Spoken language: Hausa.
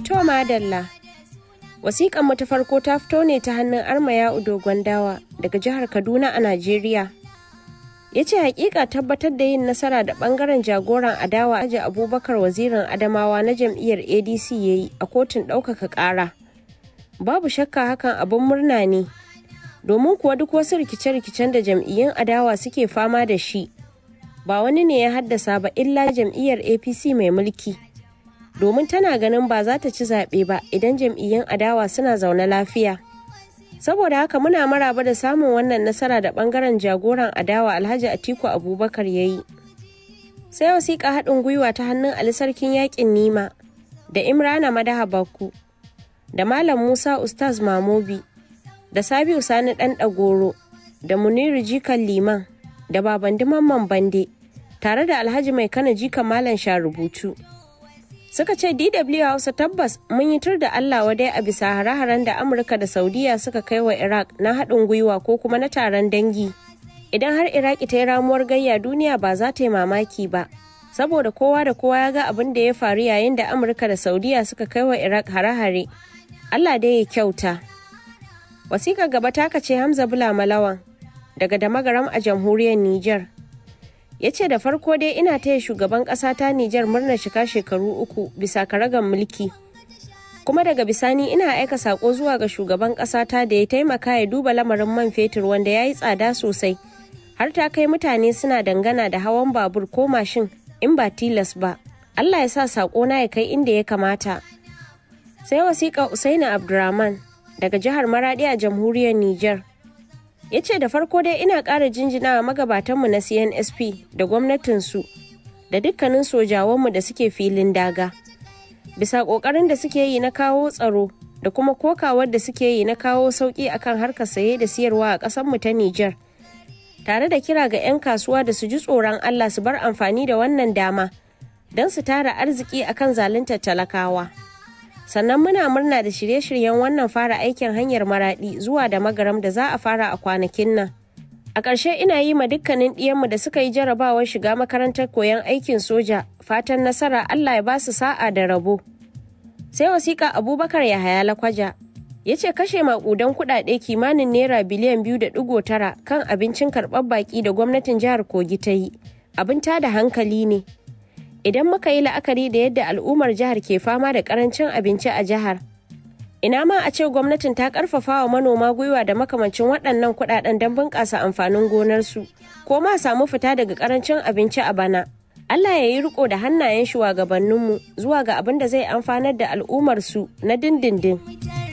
To madalla. Wasiƙan mu ta farko ta fito ne ta hannun Armaya Dogon Dawa daga jihar Kaduna a Najeriya. Ya ce hakika tabbatar da yin nasara da bangaren jagoran adawa aji Abubakar wazirin Adamawa na jam'iyyar ADC ya yi a kotun ɗaukaka ƙara. Babu shakka hakan abin murna ne. Domin kuwa duk wasu rikice-rikicen da jam'iyyun adawa suke fama da shi. Ba wani ne ya haddasa ba illa jam'iyyar APC mai mulki. domin tana ganin ba za ta ci zaɓe ba idan jam'iyyun adawa suna zaune lafiya. Saboda haka muna maraba da samun wannan nasara da ɓangaren jagoran adawa Alhaji Atiku Abubakar ya yi. Sai wasiƙa haɗin gwiwa ta hannun Ali Sarkin Yaƙin Nima da Imrana Madaha Bakku da Malam Musa Ustaz Mamobi da Sabiu Sani Ɗan Ɗagoro da Muniru Jikan Liman da Babandi Mamman Bande tare da Alhaji Mai Kana Jikan Malam Sharubutu. suka ce DW Hausa tabbas mun yi tur da Allah wadai a bisa hare-haren da Amurka da Saudiya suka kai wa Iraq na haɗin gwiwa ko kuma na taron dangi. Idan har Iraki ta yi ramuwar gayya duniya ba za ta yi mamaki ba. Saboda kowa da kowa ya ga abin da ya faru yayin da Amurka da Saudiya suka kai wa Iraq hare-hare. Allah dai ya kyauta. Wasiƙar gaba ta ce Hamza Bula Malawan daga Damagaram a jamhuriyar Nijar. ya ce da farko dai ina taya shugaban ƙasa ta Nijar murnar shika shekaru uku bisa karagan mulki. Kuma daga bisani ina aika sako zuwa ga shugaban ƙasa ta da ya taimaka ya duba lamarin man fetur wanda ya yi tsada sosai. Har ta kai mutane suna dangana da hawan babur ko mashin in ba tilas ba. Allah ya sa sako na ya kai inda ya kamata. Sai wasiƙa Usaini Abdurrahman daga jihar Maradi a jamhuriyar Nijar. ya ce da farko dai ina ƙara jinjina magabatanmu na cnsp da gwamnatinsu da dukkanin sojawanmu da suke filin daga bisa ƙoƙarin da suke yi na kawo tsaro da kuma kokawar da suke yi na kawo sauƙi akan harkar saye da siyarwa a ƙasarmu ta Nijar. tare da kira ga 'yan kasuwa da su ji tsoron Allah su bar amfani da wannan dama don su tara arziki akan zaluntar talakawa. sannan muna murna da shirye-shiryen wannan fara aikin hanyar maradi zuwa da magaram da za a fara a kwanakin nan a ƙarshe ina yi ma dukkanin ɗiyanmu da suka yi jarabawar shiga makarantar koyon aikin soja fatan nasara allah ya ba su sa'a da rabo sai wasiƙa abubakar ya haya lakwaja ya ce kashe maƙudan kuɗaɗe kimanin naira biliyan biyu da ɗigo tara kan abincin karɓar baƙi da gwamnatin jihar kogi ta yi abin tada hankali ne idan muka yi la'akari da yadda al'ummar jihar ke fama da karancin abinci a jihar ina ma a ce gwamnatin ta karfafa wa manoma gwiwa da makamancin waɗannan kuɗaɗen don bunƙasa amfanin gonarsu ko ma samu fita daga karancin abinci a bana Allah ya yi riko da hannayen shugabanninmu zuwa ga abin da zai amfanar da al'ummarsu na dindindin.